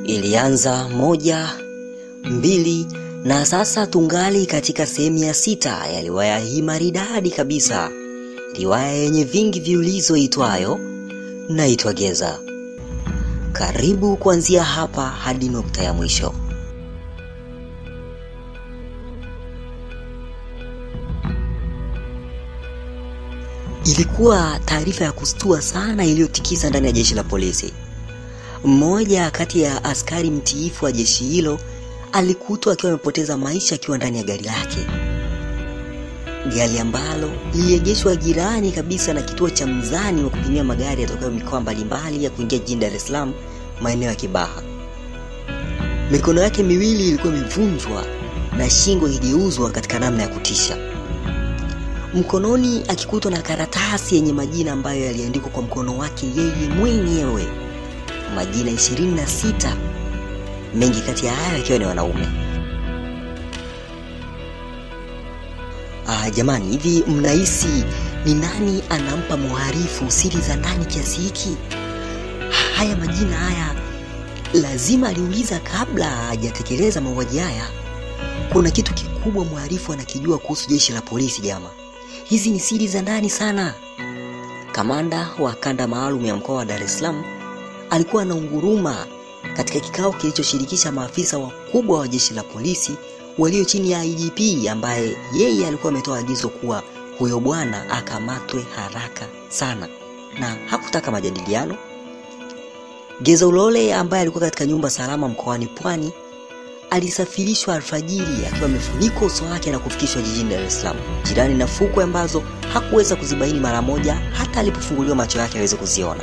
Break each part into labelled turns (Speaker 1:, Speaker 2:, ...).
Speaker 1: Ilianza moja, mbili na sasa tungali katika sehemu ya sita ya riwaya hii maridadi kabisa, riwaya yenye vingi viulizo itwayo Naitwa Geza. Karibu kuanzia hapa hadi nukta ya mwisho. Ilikuwa taarifa ya kustua sana iliyotikisa ndani ya jeshi la polisi. Mmoja kati ya askari mtiifu wa jeshi hilo alikutwa akiwa amepoteza maisha akiwa ndani ya gari lake, gari ambalo liliegeshwa jirani kabisa na kituo cha mzani wa kupimia magari yatokayo mikoa mbalimbali ya kuingia jijini Dar es Salaam, maeneo ya Kibaha. Mikono yake miwili ilikuwa imevunjwa na shingo ikigeuzwa katika namna ya kutisha, mkononi akikutwa na karatasi yenye majina ambayo yaliandikwa kwa mkono wake yeye mwenyewe, majina 26 mengi kati ya hayo yakiwa ni wanaume. Ah, jamani, hivi mnahisi ni nani anampa mhalifu siri za ndani kiasi hiki? Haya majina haya lazima aliuliza kabla hajatekeleza mauaji haya. Kuna kitu kikubwa mhalifu anakijua kuhusu jeshi la polisi jama. Hizi ni siri za ndani sana. Kamanda wa kanda maalum ya mkoa wa Dar es Salaam alikuwa anaunguruma katika kikao kilichoshirikisha maafisa wakubwa wa jeshi la polisi walio chini ya IGP ambaye yeye alikuwa ametoa agizo kuwa huyo bwana akamatwe haraka sana, na hakutaka majadiliano. Geza Ulole ambaye alikuwa katika nyumba salama mkoani Pwani alisafirishwa alfajiri akiwa amefunikwa uso wake na kufikishwa jijini Dar es Salaam, jirani na fukwe ambazo hakuweza kuzibaini mara moja hata alipofunguliwa macho yake aweze kuziona.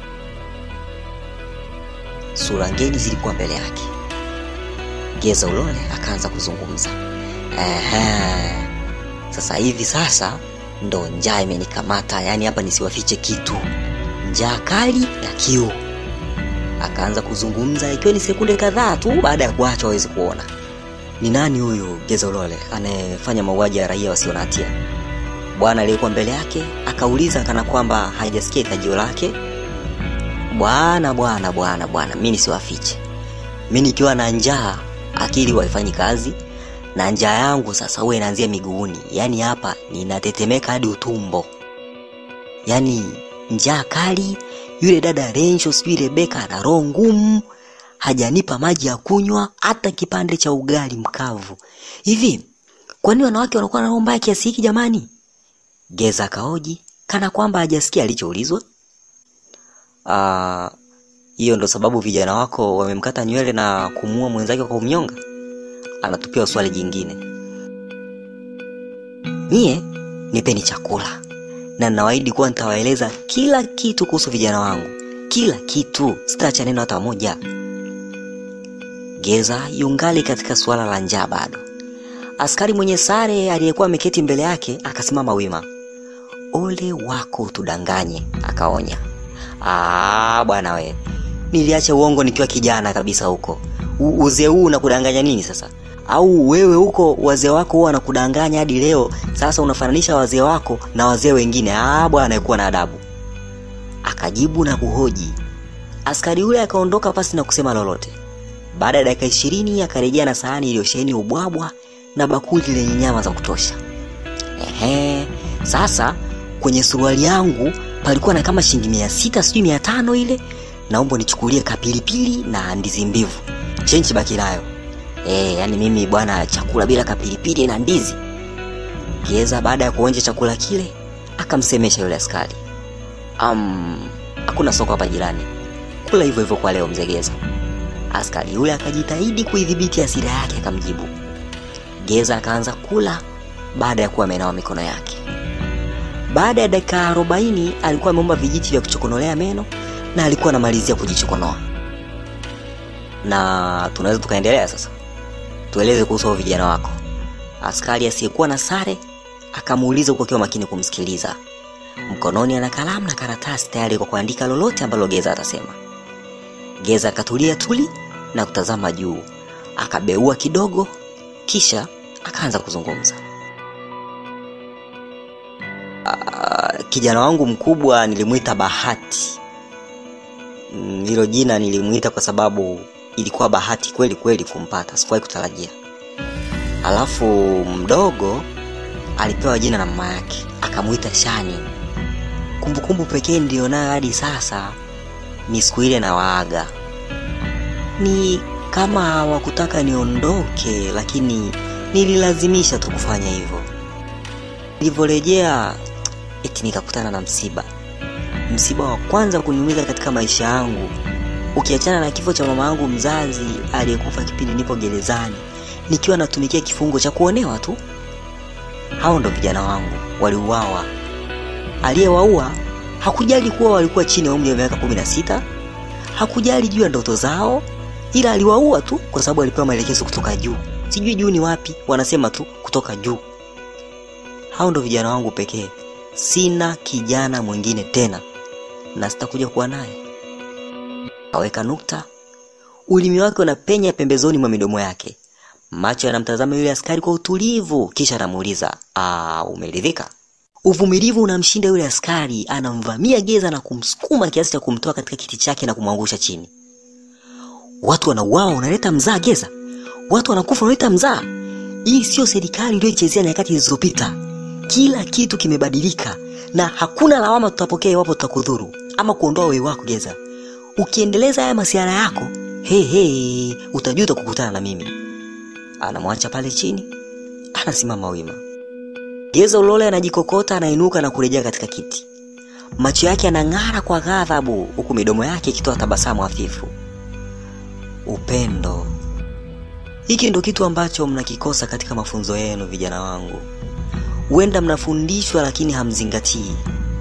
Speaker 1: Sura ngeni zilikuwa mbele yake. Geza Ulole akaanza kuzungumza. Ehe, sasa hivi sasa ndo njaa imenikamata, yaani hapa nisiwafiche kitu, njaa kali na kiu. Akaanza kuzungumza ikiwa ni sekunde kadhaa tu baada ya kuachwa waweze kuona ni nani huyu Geza Ulole anayefanya mauaji ya raia wasio na hatia. Bwana aliyekuwa mbele yake akauliza kana kwamba hajasikia hitajio lake. Bwana bwana bwana bwana, mi nisiwafiche, mi nikiwa na njaa akili waifanyi kazi, na njaa yangu sasa huwa inaanzia miguuni, yaani hapa ninatetemeka hadi utumbo, yaani njaa kali. Yule dada Rensho sijui Rebeka ana roho ngumu, hajanipa maji ya kunywa hata kipande cha ugali mkavu. Hivi kwani wanawake wanakuwa na roho mbaya kiasi hiki jamani? Geza kaoji kana kwamba hajasikia alichoulizwa. Ah, hiyo ndo sababu vijana wako wamemkata nywele na kumuua mwenzake kwa kumnyonga? Anatupia swali jingine. Nyie nipeni chakula na ninawaahidi kuwa nitawaeleza kila kitu kuhusu vijana wangu, kila kitu, sitaacha neno hata moja. Geza yungali katika suala la njaa bado. Askari mwenye sare aliyekuwa ameketi mbele yake akasimama wima. Ole wako utudanganye, akaonya. Ah, bwana we, niliacha uongo nikiwa kijana kabisa huko. U- Uzee huu unakudanganya nini sasa? Au wewe huko wazee wako huwa wanakudanganya hadi leo, sasa unafananisha wazee wako na wazee wengine? Ah, bwana, kuwa na adabu. Akajibu na kuhoji. Askari yule akaondoka pasi na kusema lolote. Baada ya dakika ishirini akarejea na sahani iliyosheheni ubwabwa na bakuli lenye nyama za kutosha. Ehe, sasa kwenye suruali yangu palikuwa na kama shilingi mia sita sijui mia tano ile, naomba nichukulie kapilipili na ndizi mbivu, chenchi baki nayo. Eh, yani mimi bwana, chakula bila kapilipili na ndizi. Geza baada ya kuonja chakula kile akamsemesha yule askari, um, hakuna soko hapa jirani, kula hivyo hivyo kwa leo mzee Geza. Askari yule akajitahidi kuidhibiti hasira yake, akamjibu. Geza akaanza kula baada ya kuwa amenawa mikono yake. Baada ya dakika arobaini alikuwa ameomba vijiti vya kuchokonolea meno na alikuwa anamalizia kujichokonoa. Na tunaweza tukaendelea sasa, tueleze kuhusu hao vijana wako. Askari asiyekuwa na sare akamuuliza huku akiwa makini kumsikiliza. Mkononi ana kalamu na karatasi tayari kwa kuandika lolote ambalo Geza atasema. Geza akatulia tuli na kutazama juu, akabeua kidogo, kisha akaanza kuzungumza. Ah, kijana wangu mkubwa nilimwita Bahati. Mm, Hilo jina nilimwita kwa sababu ilikuwa bahati kweli kweli kumpata, sikuwahi kutarajia. Alafu mdogo alipewa jina na mama yake, akamuita Shani. Kumbukumbu pekee nilionayo hadi sasa ni siku ile na waaga, ni kama hawakutaka niondoke, lakini nililazimisha tu kufanya hivyo. Nilivyorejea eti nikakutana na msiba, msiba wa kwanza kuniumiza katika maisha yangu, ukiachana na kifo cha mama yangu mzazi aliyekufa kipindi nipo gerezani nikiwa natumikia kifungo cha kuonewa tu. Hao ndo vijana wangu waliuawa. Aliyewaua hakujali kuwa walikuwa chini ya umri wa miaka kumi na sita, hakujali juu ya ndoto zao, ila aliwaua tu kwa sababu alipewa maelekezo kutoka juu. Sijui juu ni wapi, wanasema tu kutoka juu. Hao ndo vijana wangu pekee, sina kijana mwingine tena na sitakuja kuwa naye. Aweka nukta, ulimi wake unapenya pembezoni mwa midomo yake, macho yanamtazama yule askari kwa utulivu, kisha anamuuliza ah, umeridhika? Uvumilivu unamshinda yule askari, anamvamia Geza na kumsukuma kiasi cha kumtoa katika kiti chake na kumwangusha chini. Watu wanauawa, unaleta mzaa Geza? Watu wanakufa, unaleta mzaa? Hii sio serikali uliyoichezea nyakati zilizopita. Kila kitu kimebadilika na hakuna lawama tutapokea iwapo tutakudhuru ama kuondoa wewe wako Geza. Ukiendeleza haya masiara yako, he he, utajuta kukutana na mimi. Anamwacha pale chini, anasimama wima. Geza Ulole anajikokota, anainuka na kurejea katika kiti. Macho yake yanang'ara kwa ghadhabu, huku midomo yake ikitoa tabasamu hafifu. Upendo. Hiki ndo kitu ambacho mnakikosa katika mafunzo yenu, vijana wangu. Huenda mnafundishwa lakini hamzingatii.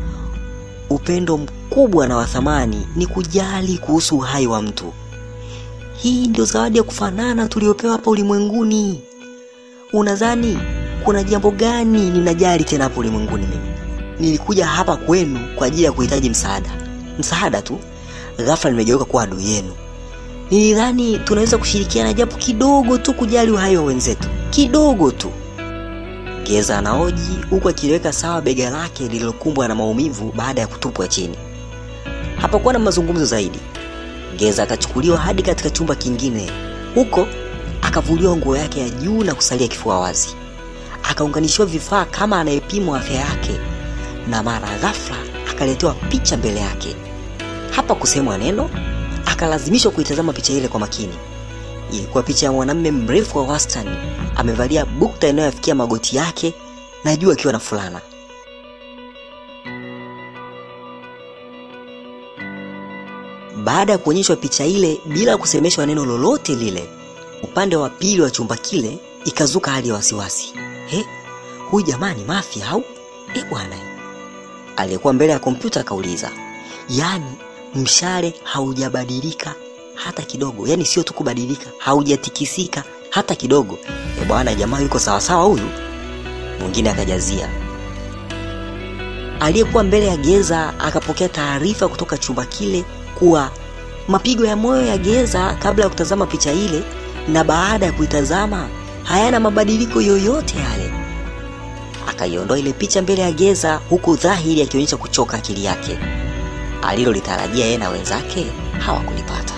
Speaker 1: Upendo mkubwa na wa thamani ni kujali kuhusu uhai wa mtu. Hii ndio zawadi ya kufanana tuliopewa hapa ulimwenguni. Unadhani kuna jambo gani ninajali tena hapa ulimwenguni? Mimi nilikuja hapa kwenu kwa ajili ya kuhitaji msaada, msaada tu. Ghafla nimegeuka kuwa adui yenu. Nilidhani tunaweza kushirikiana japo kidogo tu, kujali uhai wa wenzetu kidogo tu. Geza anaoji huku akiliweka sawa bega lake lililokumbwa na maumivu baada ya kutupwa chini. Hapakuwa na mazungumzo zaidi. Geza akachukuliwa hadi katika chumba kingine. Huko akavuliwa nguo yake ya juu na kusalia kifua wazi, akaunganishiwa vifaa kama anayepimwa afya yake, na mara ghafla akaletewa picha mbele yake. Hapa kusemwa neno, akalazimishwa kuitazama picha ile kwa makini. Ilikuwa picha ya mwanamume mrefu wa wastani, amevalia bukta inayofikia magoti yake na juu akiwa na fulana. Baada ya kuonyeshwa picha ile bila kusemeshwa neno lolote lile, upande wa pili wa chumba kile ikazuka hali ya wasiwasi. He, huyu jamaa ni mafia au? E bwana, aliyekuwa mbele ya kompyuta akauliza, yaani mshale haujabadilika hata kidogo, yaani sio tu kubadilika, haujatikisika hata kidogo. E bwana, jamaa yuko sawasawa huyu. Mwingine akajazia. Aliyekuwa mbele ya Geza akapokea taarifa kutoka chumba kile kuwa mapigo ya moyo ya Geza kabla ya kutazama picha ile na baada ya kuitazama hayana mabadiliko yoyote yale. Akaiondoa ile picha mbele ya Geza, huku dhahiri akionyesha kuchoka akili yake. Alilolitarajia yeye na wenzake hawakulipata.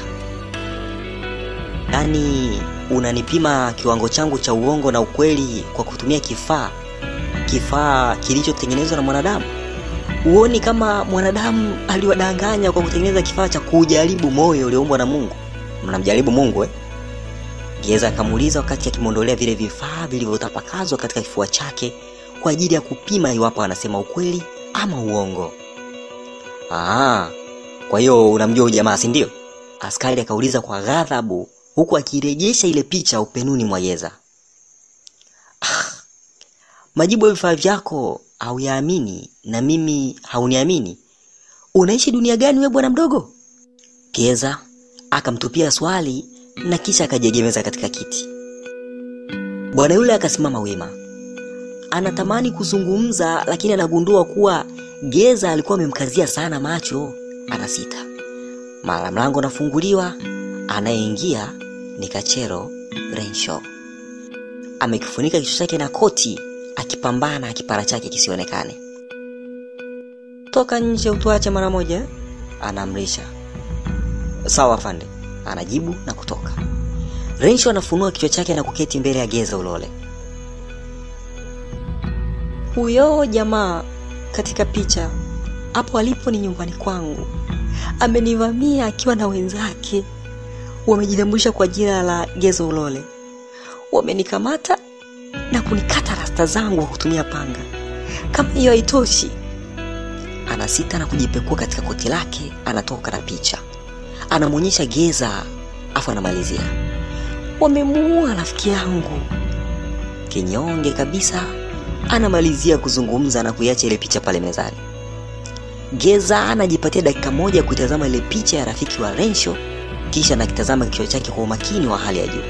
Speaker 1: Yaani, unanipima kiwango changu cha uongo na ukweli kwa kutumia kifaa kifaa kilichotengenezwa na mwanadamu? Huoni kama mwanadamu aliwadanganya kwa kutengeneza kifaa cha kujaribu moyo ulioumbwa na Mungu? Mnamjaribu Mungu eh? Geza akamuuliza wakati akimwondolea vile vifaa vilivyotapakazwa katika kifua chake kwa ajili ya kupima iwapo anasema ukweli ama uongo. Ah, kwa hiyo unamjua huyu jamaa si ndio? Askari akauliza kwa ghadhabu huku akirejesha ile picha upenuni mwa Geza. Ah, majibu ya vifaa vyako hauyaamini na mimi hauniamini. Unaishi dunia gani wewe bwana mdogo? Geza akamtupia swali na kisha akajiegemeza katika kiti. Bwana yule akasimama wima, anatamani kuzungumza, lakini anagundua kuwa Geza alikuwa amemkazia sana macho. Anasita. Mara mlango unafunguliwa, anayeingia ni Kachero Renshaw. Amekifunika kichwa chake na koti, akipambana kipara chake kisionekane. Toka nje utuache mara moja, anaamrisha. Sawa afande, anajibu na kutoka. anatoka. Rensho anafunua kichwa chake na kuketi mbele ya Geza Ulole. Huyo jamaa katika picha hapo alipo ni nyumbani kwangu, amenivamia akiwa na wenzake, wamejitambulisha kwa jina la Geza Ulole. Wamenikamata na kunikata rasta zangu kwa kutumia panga. Kama hiyo haitoshi, anasita na kujipekua katika koti lake, anatoka na picha, anamwonyesha Geza afu anamalizia, wamemuua rafiki yangu. Kinyonge kabisa, anamalizia kuzungumza na kuiacha ile picha pale mezani. Geza anajipatia dakika moja kuitazama ile picha ya rafiki wa Rensho, kisha anakitazama kichwa chake kwa umakini wa hali ya juu.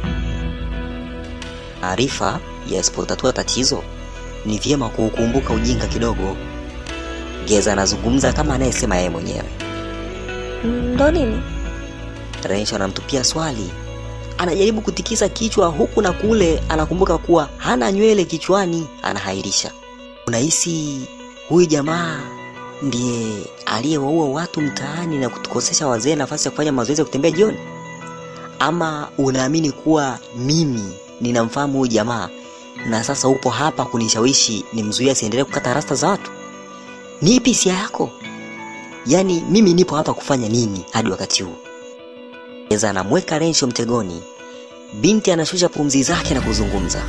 Speaker 1: Taarifa yasipotatua tatizo, ni vyema kuukumbuka ujinga kidogo. Geza anazungumza kama anayesema yeye mwenyewe. Ndo nini? Rensho anamtupia swali, anajaribu kutikisa kichwa huku na kule, anakumbuka kuwa hana nywele kichwani, anahairisha. Unahisi huyu jamaa ndiye aliyewaua watu mtaani na kutukosesha wazee nafasi ya kufanya mazoezi ya kutembea jioni? Ama unaamini kuwa mimi ninamfahamu huyu jamaa na sasa upo hapa kunishawishi nimzuie asiendelee kukata rasta za watu? Ni ipi hisia yako? Yaani mimi nipo hapa kufanya nini hadi wakati huu? Geza anamweka Rensho mtegoni. Binti anashusha pumzi zake na kuzungumza.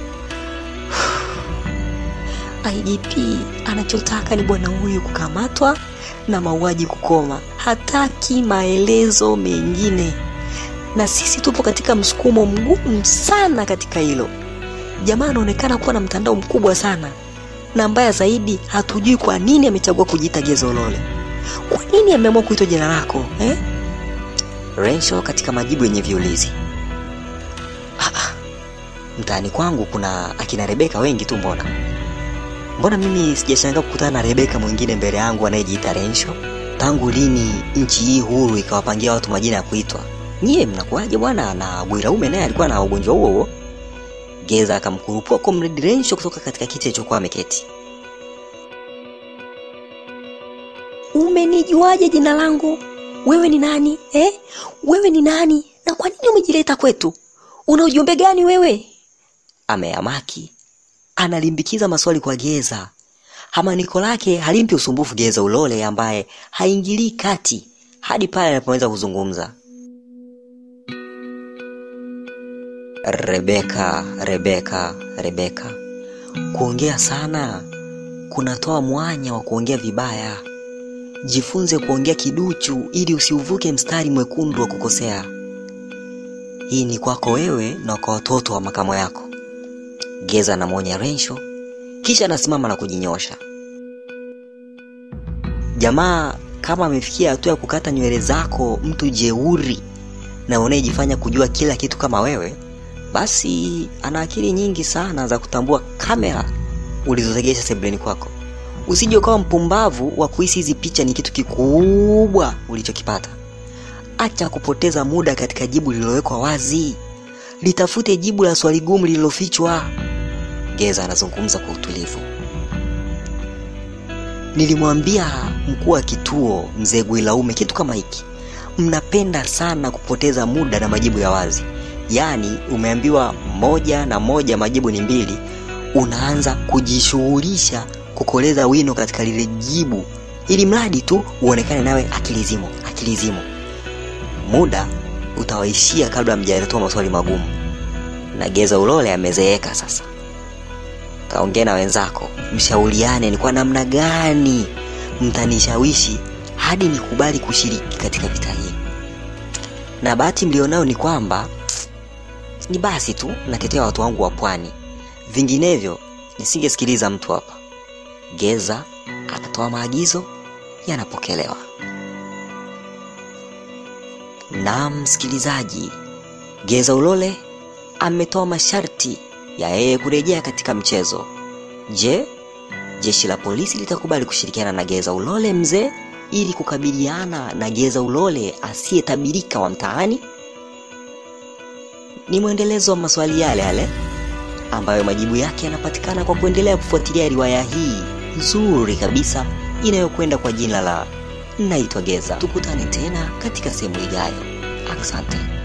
Speaker 1: IGP anachotaka ni bwana huyu kukamatwa na mauaji kukoma, hataki maelezo mengine, na sisi tupo katika msukumo mgumu sana katika hilo. Jamaa anaonekana kuwa na mtandao mkubwa sana, na mbaya zaidi, hatujui kwa nini amechagua kujiita Geza Ulole. Kwa nini ameamua kuitwa jina lako eh? Rensho katika majibu yenye viulizi. Ah, ah, mtaani kwangu kuna akina Rebeka wengi tu, mbona mbona mimi sijashangaa kukutana na Rebeka mwingine mbele yangu anayejiita Rensho? Tangu lini nchi hii huru ikawapangia watu majina ya kuitwa? Nyie mnakuwaje bwana? Na Bwiraume naye alikuwa na ugonjwa huo huo. Geza akamkurupua Comrade Rensho kutoka katika kiti alichokuwa ameketi. Umenijuaje jina langu? Wewe ni nani eh? Wewe ni nani na kwa nini umejileta kwetu? Una ujumbe gani wewe? Ameamaki, analimbikiza maswali kwa Geza. Hamaniko lake halimpi usumbufu Geza Ulole ambaye haingilii kati hadi pale anapoweza kuzungumza. Rebeka, Rebeka, Rebeka, kuongea sana kunatoa mwanya wa kuongea vibaya. Jifunze kuongea kiduchu ili usiuvuke mstari mwekundu wa kukosea. Hii ni kwako wewe na kwa watoto wa makamo yako. Geza anamwonya Rensho, kisha anasimama na kujinyosha. Jamaa kama amefikia hatua ya kukata nywele zako, mtu jeuri na unayejifanya kujua kila kitu kama wewe, basi ana akili nyingi sana za kutambua kamera ulizotegesha sebuleni kwako. Usije ukawa mpumbavu wa kuhisi hizi picha ni kitu kikubwa ulichokipata. Acha kupoteza muda katika jibu lililowekwa wazi, litafute jibu la swali gumu lililofichwa. Geza anazungumza kwa utulivu. Nilimwambia mkuu wa kituo mzee Gwilaume kitu kama hiki, mnapenda sana kupoteza muda na majibu ya wazi. Yaani umeambiwa moja na moja majibu ni mbili, unaanza kujishughulisha kukoleza wino katika lile jibu, ili mradi tu uonekane nawe akili zimo, akili zimo. Muda utawaishia kabla mjatoa maswali magumu. Na Geza Ulole amezeeka sasa. Kaongea na wenzako, mshauriane ni kwa namna gani mtanishawishi hadi nikubali kushiriki katika vita hii. Na bahati mlionao ni kwamba ni basi tu natetea watu wangu wa pwani, vinginevyo nisingesikiliza mtu hapa. Geza akatoa maagizo yanapokelewa. Na msikilizaji, Geza Ulole ametoa masharti ya yeye kurejea katika mchezo. Je, jeshi la polisi litakubali kushirikiana na Geza Ulole mzee ili kukabiliana na Geza Ulole asiyetabirika wa mtaani? Ni mwendelezo wa maswali yale yale ambayo majibu yake yanapatikana kwa kuendelea kufuatilia riwaya hii nzuri kabisa inayokwenda kwa jina la Naitwa Geza. Tukutane tena katika sehemu ijayo. Asante.